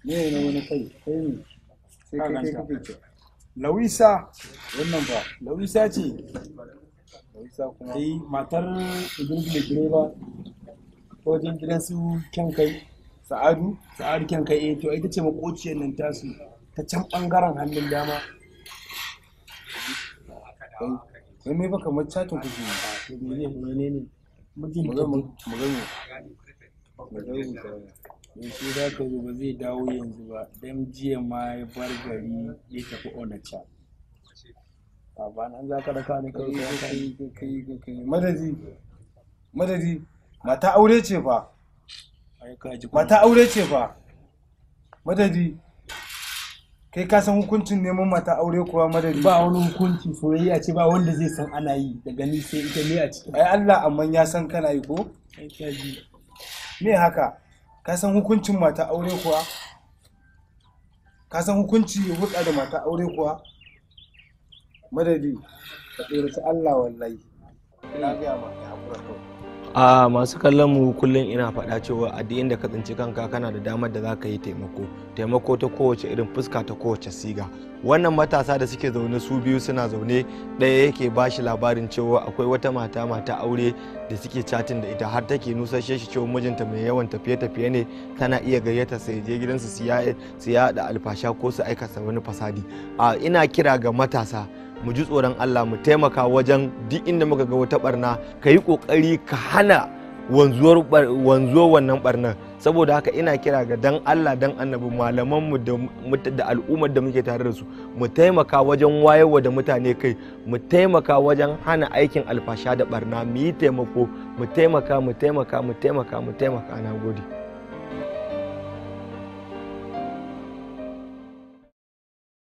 ne na wani kai kai ne sai Ka kai kai ganta. kake ce lawisa wannan ba lawisa ce Hausa kuma eh matar idris direba wajen gidan su kyan kai Sa'adu sa'adu kyan kai eh to ita ce makociyar nan tasu ta can bangaren hannun dama kai kai mai baka kamar chatin kuke yi to mene mene ne mijin mu ta ga mu duk mu ga mu mu ga mu yaushe za ka zo ba zai dawo yanzu ba dan jiya ma ya bar gari ya tafi onacha a ba nan za ka raka ni kawai ka kai kai kai kai kai madadi madadi mata aure ce fa ai ka ji mata aure ce fa madadi kai ka san hukuncin neman mata aure kuwa madadi ba wani hukunci soyayya ce ba wanda zai san ana yi daga ni sai ita ne a cikin ai Allah amma ya san kana yi ko ai ka ji me haka ka san hukuncin mata aure kuwa ka san hukunci hulɗa da mata aure kuwa madadi ka tsoraci Allah wallahi na gaya ma ya haƙura kawai a masu kallon mu kullum ina faɗa cewa a duk inda ka tsinci kanka kana da damar da za ka yi taimako taimako ta kowace irin fuska ta kowace siga wannan matasa da suke zaune su biyu suna zaune ɗaya yake ba shi labarin cewa akwai wata mata mata aure da suke chatin da ita har take nusashe shi cewa mijinta mai yawan tafiye-tafiye ne tana iya gayyata sai je gidansu su yaɗa alfasha ko su aikata wani fasadi a ina kira ga matasa mu ji tsoron Allah mu taimaka wajen duk inda muka ga wata barna ka yi kokari ka hana wanzuwar wanzuwar wannan barnar saboda haka ina kira ga dan Allah dan annabi malaman mu da da al'ummar da muke tare da su mu taimaka wajen wayarwa da mutane kai mu taimaka wajen hana aikin alfasha da barna mu yi taimako mu taimaka mu taimaka mu taimaka mu taimaka na gode